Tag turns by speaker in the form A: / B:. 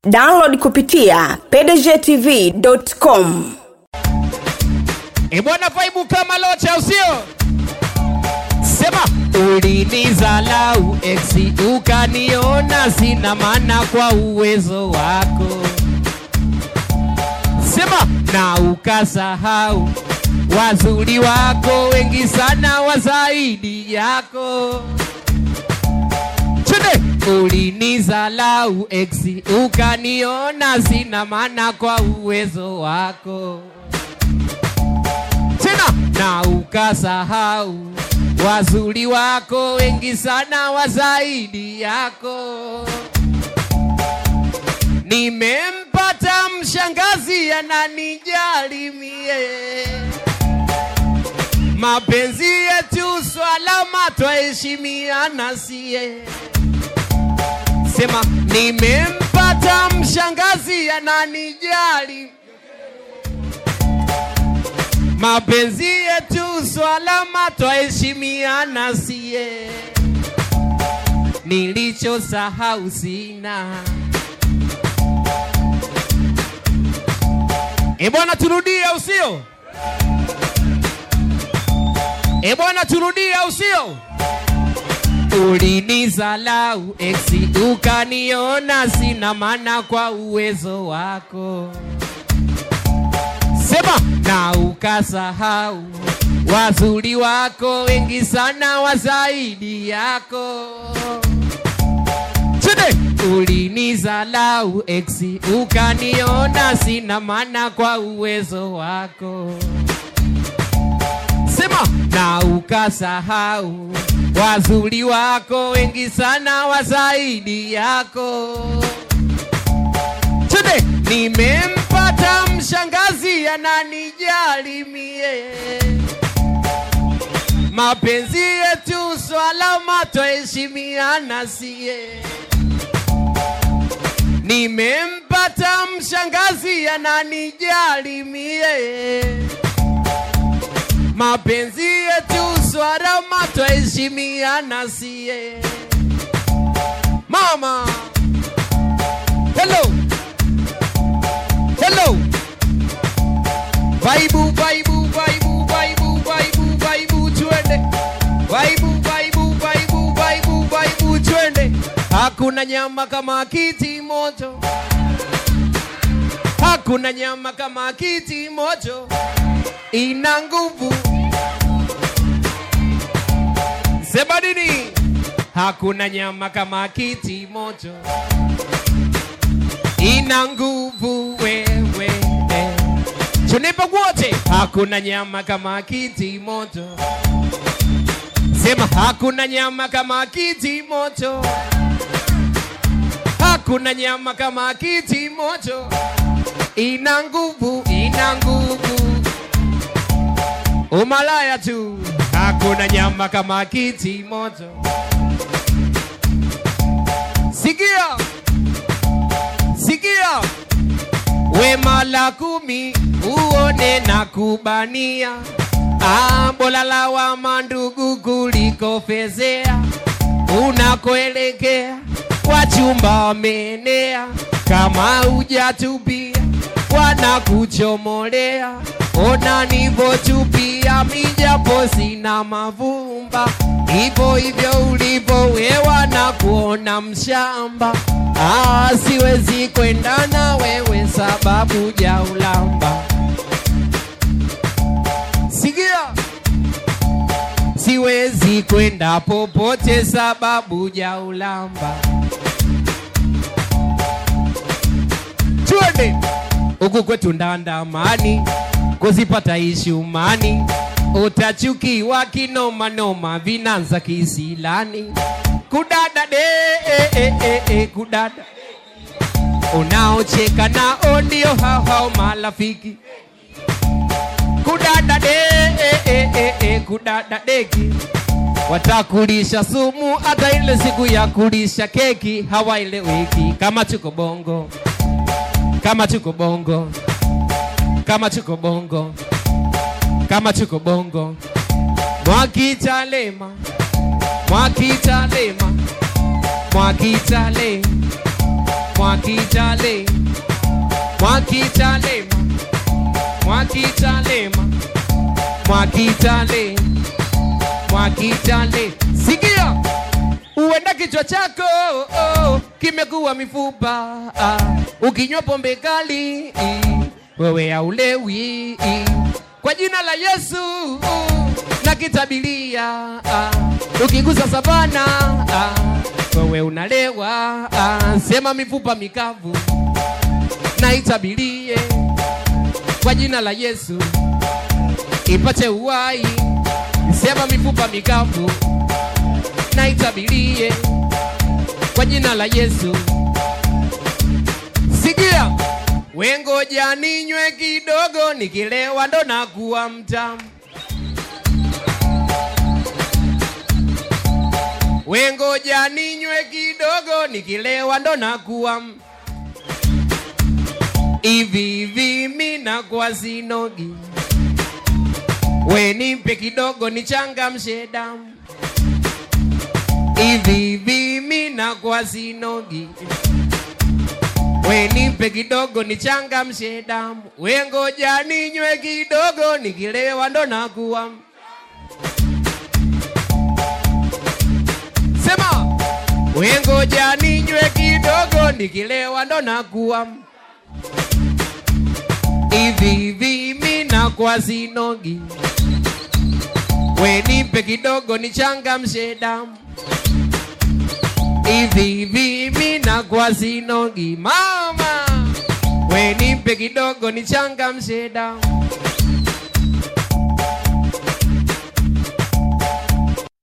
A: download kupitia pdgtv.com
B: E bwana, vaibu kama locha usio sema ulinizalau eksi ukaniona sina maana kwa uwezo wako sema na ukasahau wazuri wako wengi sana wa zaidi yako Chende ulinizalau eksi ukaniona sina maana kwa uwezo wako tena na ukasahau wazuri wako wengi sana wa zaidi yako. Nimempata mshangazi ananijali mie, mapenzi yetu swalama twaheshimiana sie. Sema nimempata mshangazi ananijali mapenzi yetu swalama twaheshimiana sie, nilichosahau sina. E bwana, turudie au sio? E bwana, turudie au sio? Ulinizalau eksi ukaniona sina maana kwa uwezo wako sema na ukasahau wazuri wako wengi sana wa zaidi yako Chede ulinizalau eksi ukaniona sina maana kwa uwezo wako sema na ukasahau wazuri wako wengi sana wa zaidi yako Chede nimempata mshangazi ananijali mie, mapenzi yetu swalama twaheshimiana sie. Nimempata mshangazi ananijali mie, mapenzi yetu swalama twaheshimiana sie. Mama, hello hello vaibu vaibu vaibu vaibu vaibu vaibu twende vaibu vaibu vaibu vaibu vaibu twende hakuna nyama kama kiti moto hakuna nyama kama kiti moto ina nguvu sema nini hakuna nyama kama kiti moto ina nguvu wewe tunipe wote hakuna nyama kama kiti moto sema hakuna nyama kama kiti moto hakuna nyama kama kiti moto ina nguvu ina nguvu umalaya tu hakuna nyama kama kiti moto sikia sikia wema la kumi uone na kubania ambola la wa mandugu kuliko fezea unakoelekea wachumba wamenea kama hujatubia wanakuchomolea ona nivotupia mijapo sina mavumba hivyo hivyo ulivyo wewa na kuona mshamba ah, siwezi kwenda na wewe sababu ja ulamba sikia siwezi kwenda popote sababu ja ulamba twende huku kwetu ndandamani kuzipata ishumani utachukiwa kinomanoma vinanza kisilani kudada de e, e, e, e, kudada unaocheka nao ndio hao hao marafiki kudada de e, e, e, e, kudada deki watakulisha sumu hata ile siku ya kulisha keki hawaeleweki kama tuko bongo kama tuko bongo kama tuko bongo kama tuko bongo mwakitalema mwakitalema mwakitalema Mwakitale, Mwakitalema, Mwakitalema, Mwakitale, Mwakitale. Sikia, uenda kichwa chako oh, kimekuwa mifupa ah, ukinywa pombe kali mm, wewe haulewi mm, kwa jina la Yesu mm, na kitabilia ah, ukigusa sabana ah, wewe unalewa ah, sema mifupa mikavu na itabilie kwa jina la Yesu ipate uhai, sema mifupa mikavu na itabilie kwa jina la Yesu. Sikia, wengoja ninywe kidogo, nikilewa ndo nakuwa mtamu. Wengoja ninywe kidogo, nikilewa ndo nakuwa m- hivi hivi, mi nakuwa sinogi. We nipe kidogo nichangamshe damu hivi hivi, mi nakuwa sinogi. We nipe kidogo nichangamshe damu, we ngoja ninywe kidogo, nikilewa ndo nakuwa m- Sema, we ngoja ninywe kidogo, nikilewa ndo nakuwa m- hivi hivi, mi nakuwa sinogi. We nipe kidogo nichangamshe damu hivi hivi, mi nakuwa sinogi. Mama, we nipe kidogo nichangamshe damu